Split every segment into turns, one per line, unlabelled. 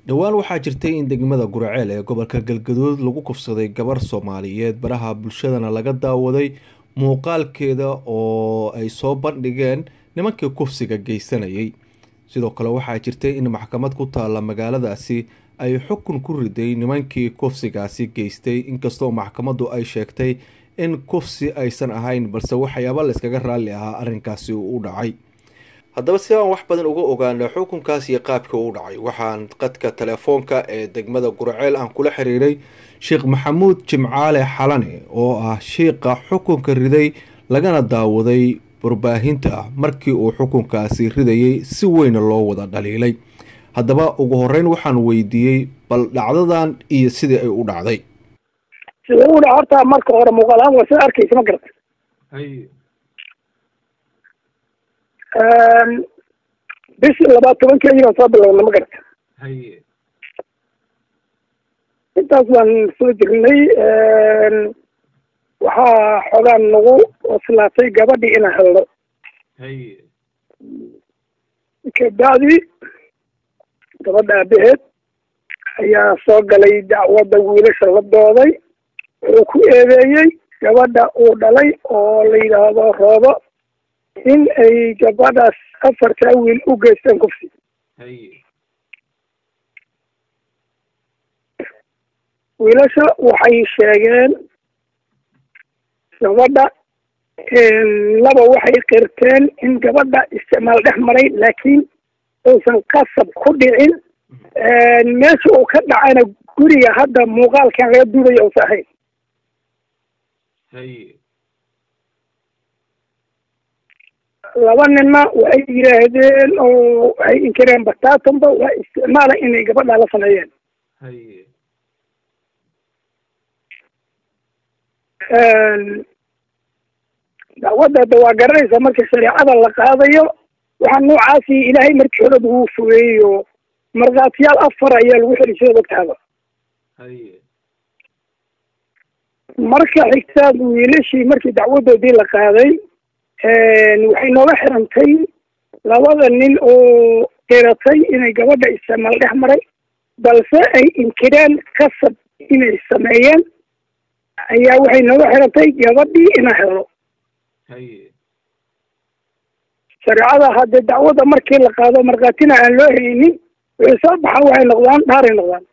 dhowaan waxaa jirtay in degmada guraceel ee gobolka galgaduud lagu kufsaday gabar soomaaliyeed baraha bulshadana laga daawaday muuqaalkeeda oo ay soo bandhigeen nimankii kufsiga geysanayay sidoo kale waxaa jirtay in maxkamad ku taalla magaaladaasi ay xukun ku riday nimankii kufsigaasi geystay inkastoo maxkamaddu ay sheegtay in kufsi aysan ahayn balse waxyaaba layskaga raalli ahaa arrinkaasi uu u dhacay haddaba si aan wax badan uga ogaano xukunkaas iyo qaabkii uu dhacay waxaan qadka telefoonka ee degmada guraceel aan kula xiriiray sheekh maxamuud jimcaale xalane oo ah shiiqa xukunka riday lagana daawaday warbaahinta markii uu xukunkaasi ridayay si weyna loo wada dhaliilay haddaba ugu horeyn waxaan weydiiyey bal dhacdadan iyo sidii ay u dhacday
sida u dhac horta marka hore muuqaalahaan waa sida arkaysa ma garata bishii labaad tobankeedii baan soo bilowna ma garata intaas baan soo jirnay waxaa xoogaan nagu oslaatay gabadhii inaan helno kabacdi gabadha aabaheed ayaa soo galay dacwadda wiilasha la dooday wuxuu ku eedeeyey gabadha uu dhalay oo la yidhaahdo roobo in ay gabadhaas afartaa wiil u geysteen kufsi wiilasha waxay sheegeen gabadha laba waxay qirteen in gabadha isticmaal dhex maray laakiin uusan qasab ku dhicin meesha uu ka dhacayna guriga hadda muuqaalkan laga duubaya uusa ahayn laba ninna waxay yidhaahdeen oo waxay inkireen bataatanba waa isticmaala inay gabadha la sameeyeen dacwadda hadda waa garanaysaa marka shareecada la qaadayo waxaa noocaasi ilaahay markii horeba wuu fogeeyey oo markhaatiyaal afar ayaa lagu xeli jiray dadkaaba marka xigtaad wiilashii markii dacwadoodii la qaaday waxay nooga xirantay labada nin oo qiratay inay gabadha isticmaal dhex maray balse ay inkireen kasab inay sameeyeen ayaa waxay nooga xirantay gabadhii inaan helo shareecada haddee dacwadda markii la qaado markhaatina aan loo haynin wixii soo baxa waxay noqdaan dhaaray noqdaan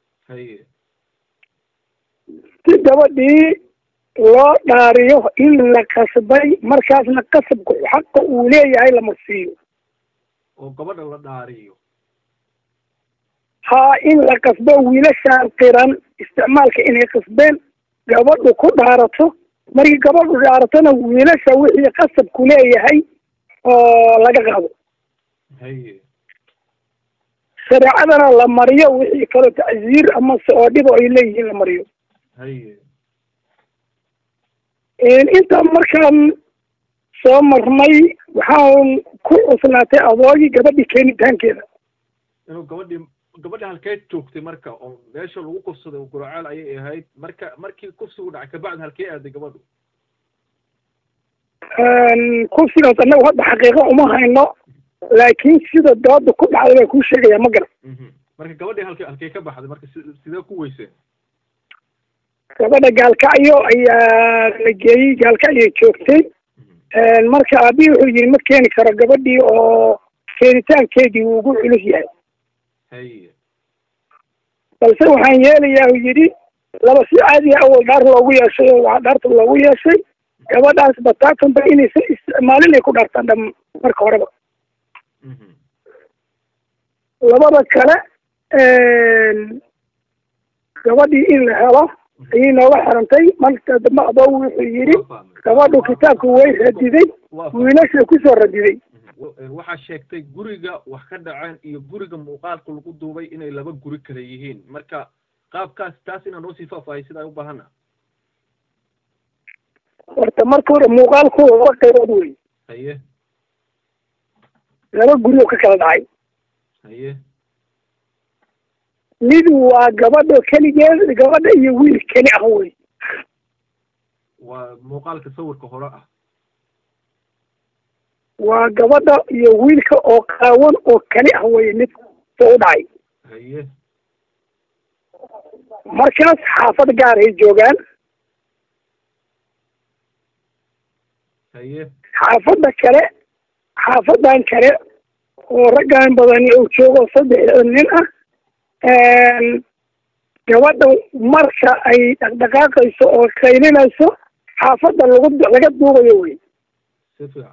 si gabadhii loo dhaariyo in la qasbay markaasna qasabku xaqa uu leeyahay lama siiyo
oo gabadha la dhaariyo
haa in la qasbo wiilashaan qiran isticmaalka inay qasbeen gabadhu ku dhaarato markii gabadhu dhaaratona wiilasha wixii qasabku leeyahay oo laga qaado shareecadana la mariyo wixii kaloo tacsiir amase oo dhibo ay leeyihiin la mariyo intaa markaan soo marnay waxaan ku cuslaatay adoogii gabadhii keenitaankeeda
inuu gabadhii gabadhi halkeed joogtay marka oo meesha lagu kufsaday guraceel ayay ahayd marka markii kufsigu dhacay kabacdi halkee aaday gabadhu
kufsigaas annagu hadda xaqiiqo uma hayno laakiin sida dooda ku dhacday baan kuu sheegaya ma garan
marka gabadhii halke halkee ka baxday marka sidee ku weyseen
gabadha gaalkacyo ayaa la geeyey gaalkacyay joogtay marka aabihii wuxuu yidhi ma keeni karo gabadhii oo keenitaankeedii wuu ugu culus yahay balse waxaan yeelayaa uu yidhi laba si caadiya awal dhaar loogu yeeshay oo waxaa dhaarta loogu yeeshay gabadhaas bataatanba inaysan isticmaalin ay ku dhaartaan dham marka horeba labada kale gabadhii in la helo ayay nooga xirantay marka dambe adoo wuxuu yidhi gabadhu kitaabku way radiday wiilasha kusoo radiday
waxaa sheegtay guriga wax ka dhaceen iyo guriga muuqaalka lagu duubay inay laba guri kale yihiin marka qaabkaas taas inaa noo sii faahfaahay sidaa u baahana
horta marka hore muuqaalku laba qaybood wey
haye
laba guri oo ka kala dhacay
haye
mid waa gabadha keligeed gabadha iyo wiil keli ah wey
waa muuqaalka sawirka hore ah
waa gabadha iyo wiilka oo qaawan oo keli ah wey mid soo u dhacay
haye
markaas xaafad gaar ay joogaan
haye
xaafadda kale xaafadan kale oo raggan badani uu joogo saddexda nin ah gabadha marka ay dhaqdhaqaaqayso oo qaylinayso xaafadda lagu laga duubayo wey
si fiican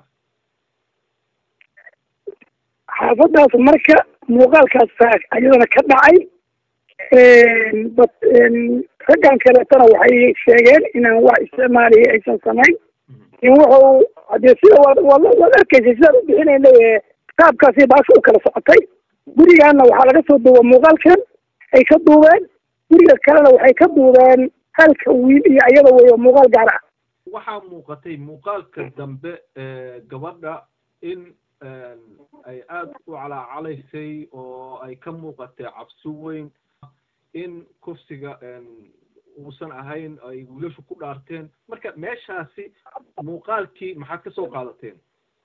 xaafaddaas marka muuqaalkaas baa ayadana ka dhacay bat raggan kaleetana waxay sheegeen inaan wax isticmaaliya aysan samayn in wuxuu hadee sida waad waad waad arkaysa sidaad u bixinayna qaabkaasi baasha u kala socotay gurigaana waxaa laga soo duuba muuqaalkan ay ka duubeen guriga kalena waxay ka duubeen halka wiil iyo ayada wey oo muuqaal gaar ah
waxaa muuqatay muuqaalka dambe gabadha in ay aada u calaacalaysay oo ay ka muuqatay cabsi weyn in kufsiga uusan ahayn ay wiilashu ku dhaarteen marka meeshaasi muuqaalkii maxaad ka soo qaadateen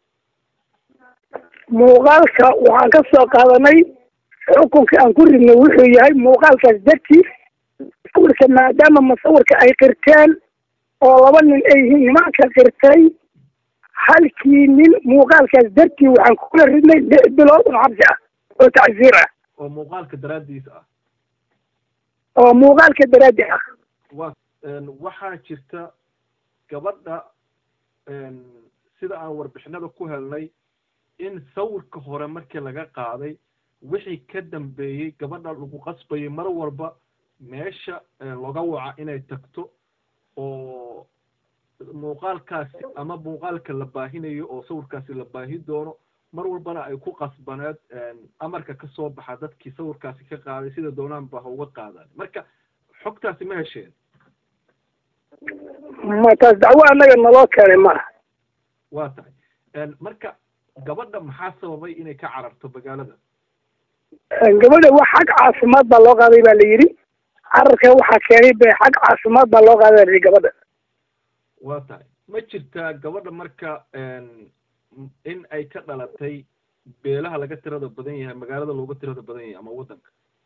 muuqaalka waxaan ka soo qaadanay xukunka aan ku ridnay wuxuu yahay muuqaalkaas dartiis sawirka maadaama masawirka ay qirteen oo laba nin ay yihiin nimanka qirtay halkii nin muuqaalkaas dartii waxaan kula ridnay lix bilood oo xabsi ah oo tacsiir ah
oo muuqaalka daraaddiis ah
oo muuqaalka daraaddi ah
wa waxaa jirta gabadha sida aan warbixinada ku helnay in sawirka hore markii laga qaaday wixii ka dambeeyey gabadha lagu qasbayay mar walba meesha looga waca inay tagto oo muuqaalkaasi ama muuqaalka la baahinayo oo sawirkaasi la baahi doono mar walbana ay ku qasbaneed amarka ka soo baxa dadkii sawirkaasi ka qaaday sida doonaan ba ha uga qaadaan marka xogtaasi ma hesheen
ma taas dacwo annaga naloo keenay maaha
waa tahay marka gabadha maxaa sababay inay ka cararto magaalada
gabadha wax xag caafimaad baa loo qaaday baa la yidhi cararka waxaa keenay be xag caafimaad baa loo qaaday la yidhi gabadha
waa tahay ma jirtaa gabadha marka in ay ka dhalatay beelaha laga tirada badan yahay magaalada looga tirada badan yahay ama waddanka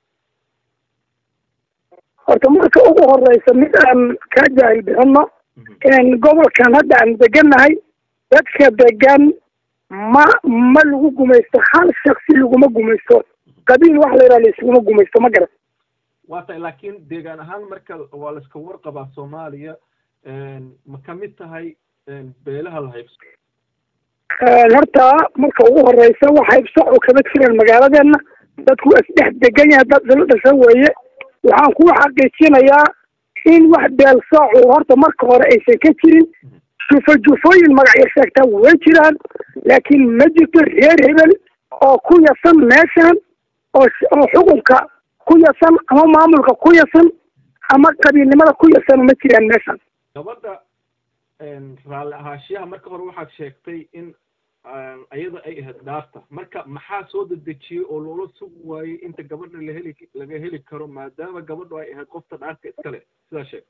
horta marka ugu horeysa mid aan ka jaahil bixino gobolkan hadda aan degannahay dadka degan ma ma lagu gumaysto hal shaksi laguma gumaysto qabiil wax la yidhaha laisuguma gumaysto ma garan
waa tahay laakiin deegaan ahaan marka waa la iska warqabaa soomaaliya ma kamid tahay beelaha la haybso
horta marka ugu horeysa wax haybsoc oo kama jiran magaaladeena dadku waa isdhex degan yahay dad isla dhasha weeye waxaan ku xaqiijinayaa in wax beelsoocu horta marka hore aysan ka jirin jufo jufooyin magacyo sheegtaa way jiraan laakiin ma jirto reer hebel oo ku yasan meeshan oo oo xukunka ku yasan ama maamulka ku yasan ama qabiilnimada ku yasan ma jiraan meeshan
gabadha raalli ahaashiyaha marka hore waxaad sheegtay in ayada ay ahayd dhaarta marka maxaa soo dedejiyey oo loola sugi waayey inta gabadha la heli laga heli karo maadaama gabadhu ay ahayd qofta dhaarta iskale sidaa sheegtay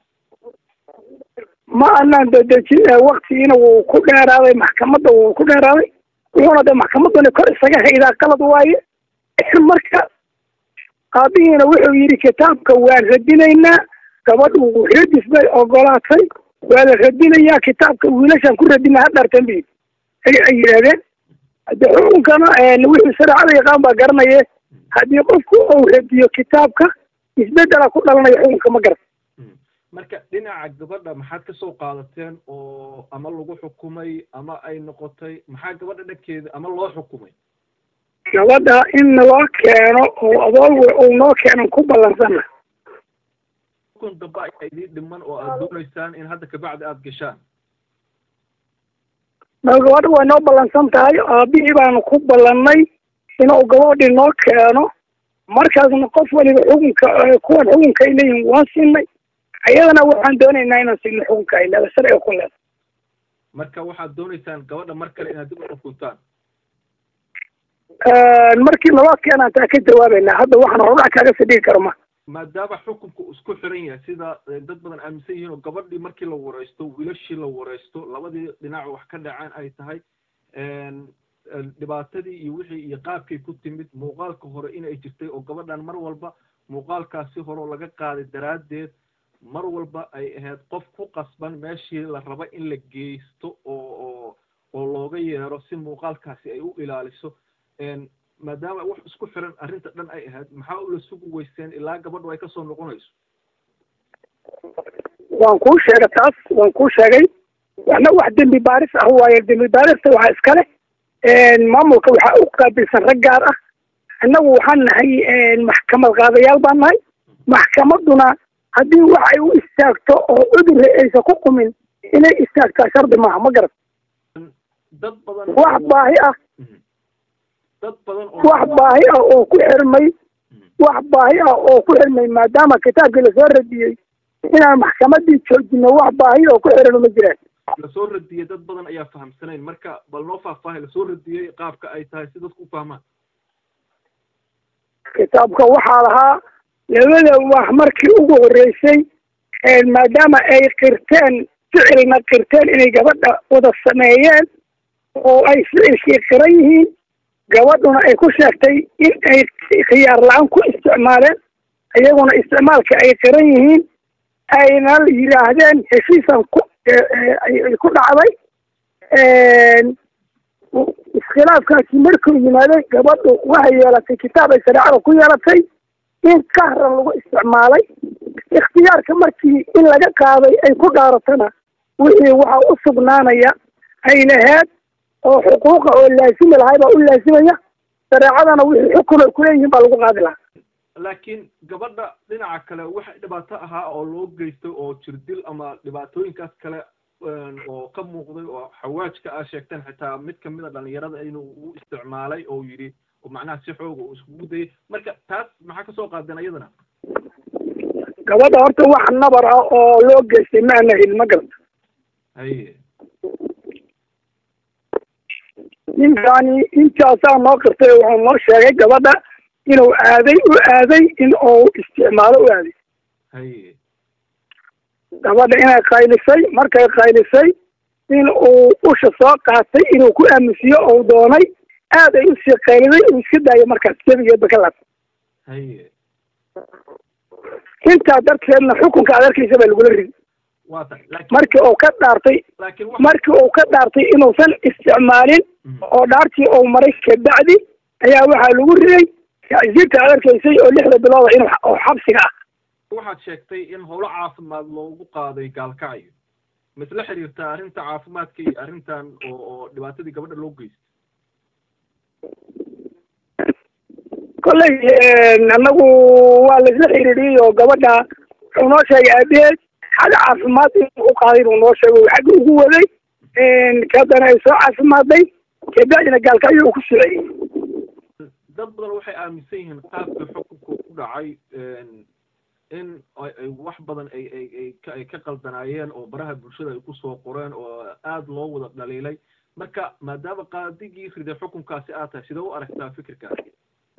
ma anaan dedejin waktigiina wuu ku dheeraaday maxkamadda wuu ku dheeraaday wuxuuna de maxkamaddani kor isaga haydaa qalad waaye marka aabihiina wuxuu yidhi kitaabka waan radinaynaa gabadhu radis bay ogolaatay waa la radinayaa kitaabka wiilashaan ku radina ha dhartan bi ay yidhahdeen hade xukunkana wixii shareecada yaqaan baa garanaye haddii qofku uu radiyo kitaabka isbedela ku dhalanaya xukunka ma garan
marka dhinaca gabadha maxaad ka soo qaadateen oo ama lagu xukumay ama ay noqotay maxaa gabadha dhankeeda ama loo xukumay
gabadha in naloo keeno oo adool uu noo keenan ku ballansana
xukun dambe ayaa idiin dhiman oo aad doonaysaan in hadda kabacdi aada gashaan
ma gabadha way noo ballansan tahay aabihii baanu ku ballannay inuu gabadhii noo keeno markaasna qof waliba xukunka kuwan xukunka ay leeyihin waan siinay ayadana waxaan doonaynaa inaan siino xukunka ay leedahay sharciga ku leedahay
marka waxaad doonaysaan gabadha mar kale inaad dib u xukuntaan
markii naloo keenaan taa ka jawaabaynaa hadda waxaan hordhac kaaga fadhigi karo ma
maadaama xukunku isku xiran yahay sida dad badan aaminsan yihiin oo gabadhii markii la wareysto wiilashii la wareysto labadii dhinac wax ka dhaceen ay tahay dhibaatadii iyo wixii iyo qaabkay ku timid muuqaalka hore inay jirtay oo gabadhan mar walba muuqaalkaasi hore oo laga qaaday daraaddeed mar walba ay ahayd qof ku qasban meeshii la raba in la geysto oo oo oo looga yeero si muuqaalkaasi ay u ilaaliso maadaama wax isku xiran arrinta dhan ay ahayd maxaa ula sugi weyseen ilaa gabadhu ay kasoo noqonayso
waan kuu sheegay taas waan kuu sheegay waxna wax dembi baaris ah waaye dembi baarista waxaa iskale maamulka waxaa u qaabilsan rag gaar ah annagu waxaan nahay maxkamad qaadayaal baan nahay maxkamadduna haddii wax ay u istaagto oo cudurre aysan ku qumin inay istaagtaa shardi maaha ma garat
dad badan
wax baahi ah
dad badan
wax baahi ah oo ku xirmay wax baahi ah oo ku xirmay maadaama kitaabkii lasoo radiyey inaan maxkamaddii joojino wax baahi oo ku xiran ma jiraan
lasoo radiyey dad badan ayaa fahamsanayn marka bal noo faahfaahay lasoo radiyey qaabka ay tahay si dadku u fahmaan
kitaabka waxaa lahaa labada wax markii ugu horreysay maadaama ay qirteen ficilna qirteen inay gabadha wada sameeyeen oo ay ficilkii qiran yihiin gabadhuna ay ku sheegtay in ay khiyaar la-aan ku isticmaaleen iyaguna isticmaalka ay qiran yihiin ayna yidhaahdeen heshiisan ku ay ku dhacday iskhilaafkaasi markuu yimaaday gabadhu waxay yeelatay kitaab ay shareecada ku yeelatay in kahran lagu isticmaalay ikhtiyaarka markii in laga qaaday ay ku dhaaratana wixii waxaa u sugnaanaya ay laheed oo xuquuqa oo laasimi lahay baa u laasimaya shareecadana wixii xukun ay kuleeyihiin baa lagu qaadi lahaa
laakiin gabadha dhinaca kale waxa dhibaato ahaa oo loo geystay oo jirdil ama dhibaatooyinkaas kale oo ka muuqday oo xawaajka aa sheegteen xitaa mid kamid a dhalinyarada inuu u isticmaalay oo yidhi oo macnaha si xooga uu iskugu dayay marka taas maxaa kasoo qaadeen iyadana
gabadha horta wax nabar ah oo loo geystay ma ana helin ma garata
haye
ninkani intaasaa noo qirtay wuxuu noo sheegay gabadha inuu aaday u aaday in uu isticmaalo u aaday
haye
gabadha inay qaylisay markay qaylisay in uu usha soo qaatay inuu ku aamusiyo ou doonay aad ay usii qayliday uu iska daayo markaas jabigeedba ka laabtay
haye
intaa darteedna xukunka aad arkaysa baa lagula ridi
waa tahay laakiin
markii uu ka dhaartay
laakiin wax
markii uu ka dhaartay inuusan isticmaalin oo dhaartii uu maray kabacdi ayaa waxaa lagu riday tacsiirta aad arkaysay oo lixda bilooda inuu oo xabsiga ah
waxaad sheegtay in howlo caafimaad loogu qaaday gaalkacyo ma isla xiriirtaa arrinta caafimaadka iyo arrintan oo oo dhibaatadii gabadha loo geystay
kolley annagu waa laisla xiriiriyey oo gabadha wuxuu noo sheegay aabaheed xag caafimaad inuu u qaaday inuu noo sheego xagga ugu waday kadana ay soo caafimaaday kabacdina gaalkacyo uu ku soceyey
dad badan waxay aaminsan yihiin qaabka xukunka ku dhacay in ay ay wax badan ay ay ay ka ay ka qaldanaayeen oo baraha bulshada ay kusoo qoreen oo aada loo wada dhaliilay marka maadaama qaadigii riday xukunkaasi aad tahay sidee u aragtaa fikirkaasi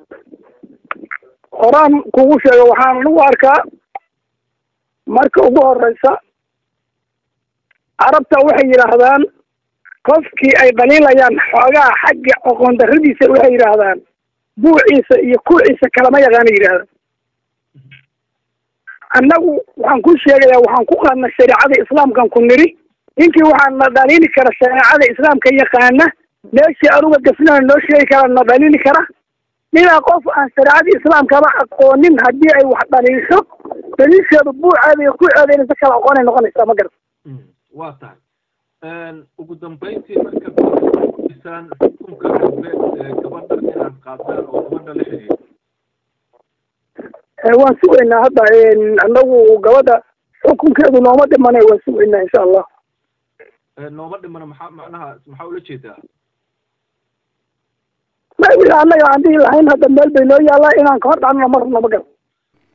horaan kugu sheega waxaan anigu arkaa marka ugu horeysa carabta waxay yidhaahdaan qofkii ay dhaliilayaan xoogaa xagga aqoon darradiisa waxay yidhaahdaan buuciisa iyo kuuciisa kalama yaqaana yidhahdaan annagu waxaan ku sheegayaa waxaan ku qaadna shareecada islaamkan ku nidhi ninkii waxaan na dhaliili kara shareecada islaamka yaqaana meeshii anuga gasnana noo sheegi kara na dhaliili kara ninaa qof aan shareecada islaamkaba aqoonin haddii ay wax dhaliisho daliisheedu buuceeda iyo kuuceeda inaysa kala aqoonay noqonaysaa ma garata
waa tahay ugu dambeyntii marka isaan xukunka dambe ee gabadha inaad qaadaan oo gabadha la xiriiro
waan sugaynaa hadda annagu gabadha xukunkeedu nooma dhimanay waan sugaynaa insha allah
nooma dhimana maxaa macnaha maxaa ula jeedaa
ma wixii annaga aan dhihi lahayn hadda meel bay noo yaallaa inaan ka hor dhacnona mar nama garan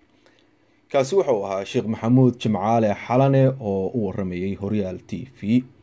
kaasi wuxuu ahaa sheekh maxamuud jimcaale xalane oo u waramayey horyaal t v